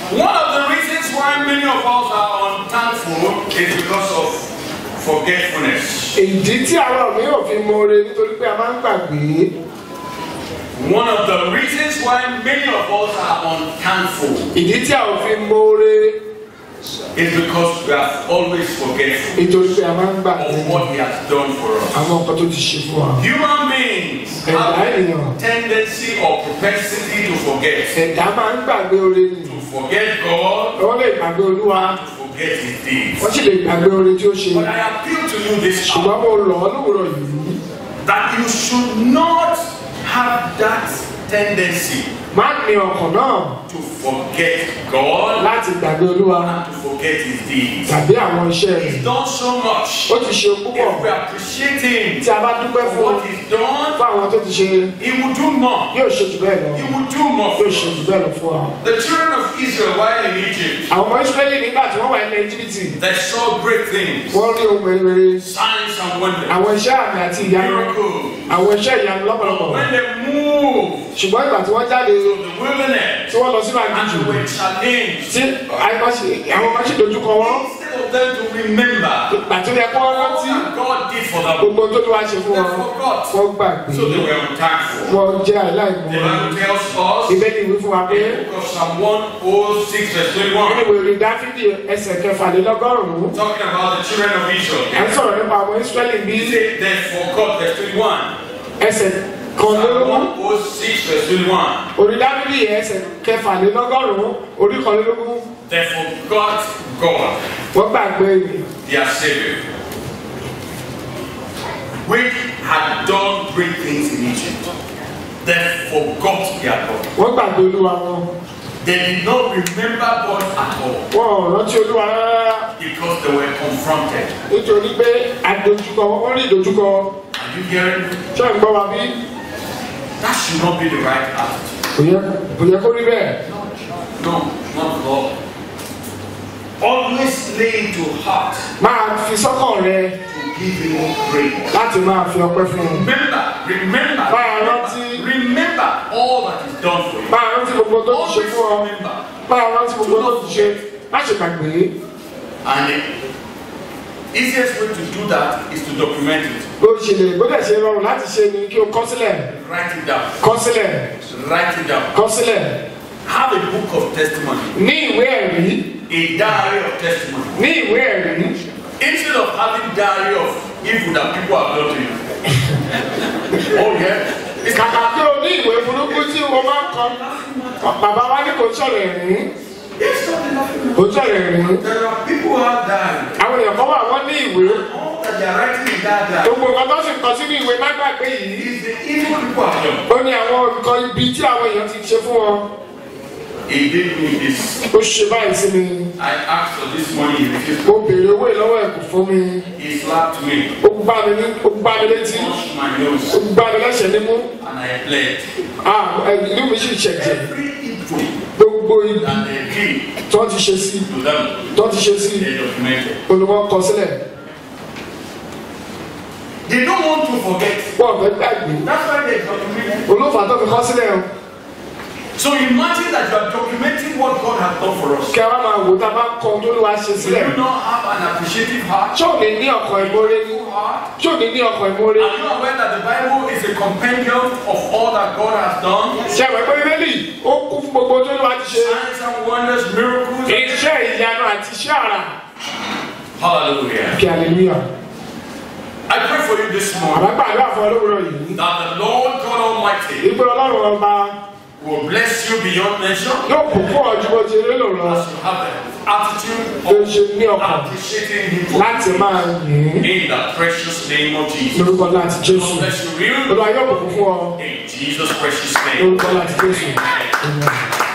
One of the reasons why many of us are unthankful is because of forgetfulness. ìdí tí àwọn mìíràn fi mọ̀ọ́re nítorí pé a máa ń gbàgbé One of the reasons why many of us are unthankful ìdí tí a ò fi mọ̀ọ́re is because we are always forgetful nítorí pé a máa ń gbàgbé of what He has done for us. àwọn nǹkan tó ti ṣe fún wa. Human beings ẹ̀dá have ènìyàn a tendency or propensity to forget. ẹ̀dá máa ń gbàgbé oore nì To forget God, wọ́n lè gbàgbé olúwa to forget His deeds. wọ́n sì lè gbàgbé oore tí ó ṣe But I appeal to you this hour ṣùgbọ́n mo lọ̀ ọ́ lówùrọ̀ yìí that you should not have that tendency má ní ọkàn náà to forget God láti gbàgbé olúwa and to forget His deeds. tàbí àwọn iṣẹ́ rẹ̀ He's done so much. ó ti ṣe púpọ̀ If we appreciate Him tí a bá dúpẹ́ for fún what He's done, fún àwọn tó ti ṣe He will do more. yóò ṣe jù bẹ́ẹ̀ lọ He will do more for yóò ṣe us. jù bẹ́ẹ̀ lọ fún wa. The children of Israel, while in Egypt, àwọn ọmọ israẹli nígbà tí wọ́n wà ní íjíbítì they saw great things, wọ́n rí ohun mèremère signs and wonders, àwọn iṣẹ́ àmì àti ìyanu miracles. àwọn iṣẹ́ ìyanu lọ́pọ̀lọpọ̀ When they moved ṣùgbọ́n ìgbà tí wọ́n jáde to the wilderness tí wọ́n lọ sínú and àjùjù they were challenged, tí àìmọ̀ṣe- àwọn ọmọ ṣe dojúkọ wọn instead of them to remember ìgbà tó yẹ kó wọ́n all rántí that God did for them, gbogbo tó tó wá ṣe fún they wọn forgot. wọ́n gbàgbé So they were unthankful. wọ́n jẹ́ The aláìmọ̀ Bible tells us ìbéèrè ìwé fún wa pé in the book of Psalm 106, verse 21, nínú ìwé orin dáfídì ẹsẹ̀ kẹfàlélọ́gọ́rùn-ún talking about the children of à ń Israel. sọ̀rọ̀ nípa àwọn israẹli bí He said they forgot, verse 21. ẹsẹ̀ Psalm kọ̀ọ̀lélógún 106, verse 21. orin dáfídì ẹsẹ̀ kẹfàlélọ́gọ́rùn-ún orí kọ̀ọ̀lélógún They forgot God, wọ́n gbàgbé their Savior, which had done great things in Egypt. They forgot their God. wọ́n gbàgbé olúwa wọn They did not remember God at all wọn ò rántí olúwa rárá because they were confronted. nítorí pé àdójúkọ wọ́n rí ìdójúkọ Are you hearing me? ṣé ń gbọ́ wa bí That should not be the right attitude. kò yẹ kò yẹ kó rí bẹ́ẹ̀ No, not at all. Always lay to heart máa fi sọ́kàn rẹ to give Him praise. láti máa fi ọpẹ́ fún un Remember, remember, Báyọ̀ remember, rántí. remember all that is done for you. máa rántí gbogbo tó ti ṣe Always fún ọ remember. máa rántí gbogbo tó ti ṣe má ṣe gbàgbé And the easiest way to do that is to document it. bó ṣe lè bó dẹ̀ ṣe rọrùn láti ṣe ni kí o kọ sílẹ̀ Write it down. kọ sílẹ̀ Write it down. kọ sílẹ̀ Have a book of testimony, ní ìwé ẹ̀rí a diary of testimony. ní ìwé ẹ̀rí Instead of having diary of evil that people have done to you. oh yeah. It's kàkà kí o ní ìwé burúkú tí o máa ń kọ bàbá wa ní kò sọ̀rọ̀ ẹ̀rí It's not enough. kò sọ̀rọ̀ ẹ̀rí There are people who have diary. àwọn èèyàn kan wà wọ́n ní ìwé All that they are writing in that diary gbogbo nǹkan tó sì kọ sínú ìwé má gbàgbé yìí is the evil people have done. ó ní àwọn nǹkan ibi tí àwọn èèyàn ti ṣe fún wọn He did me this. ó ṣe báyìí sí mi I asked for this money, he refused. mo béèrè owó ìlọ́wọ́ ẹ̀ kò fún mi He slapped me, ó gbá mi ní ó gbá mi létí punched my ó nose, gbá mi lẹ́sẹ̀ nímú and I bled. ah ìlú mi sì ṣẹ̀jẹ̀ Every evil gbogbo ibi that they did tó ti ṣe sí to them, tó ti ṣe sí they documented. olùkọ́ kọ sílẹ̀ They don't want to forget. wọ́n fẹ́ gbàgbé That's why they documented. olófà tó fi kọ sílẹ̀ o So imagine that you are documenting what God has done for us. kí a bá máa wò tá a bá kọ tó ló wá ṣe Do sílẹ̀ you not have an appreciative heart? ṣé ò ní ní ọkàn ìmórè ní Heart? ṣé ò ní ní ọkàn ìmórè Are you aware that the Bible is a compendium of all that God has done? ṣe àwọn ẹgbẹ́ bíbélì ó kún fún gbogbo tó ló wá ti ṣe Signs and wonders, miracles. iṣẹ́ ìyanu àti iṣẹ́ àrà Hallelujah. kí hallelujah I pray for you this morning àbágbà àlọ́ àfọ olówó yìí that the Lord God Almighty ìgbé ọlọ́run ọba will bless you beyond measure yóò kún fún ọjọ́ bó ti lélò lọ as you have the attitude tó of ṣe ní ọkàn appreciating Him láti máa yìn ín in the precious name of Jesus. lórúkọ láti jésù God bless you real olúwa yóò kún fún ọ in Jesus' precious name. lórúkọ láti jésù. Amen.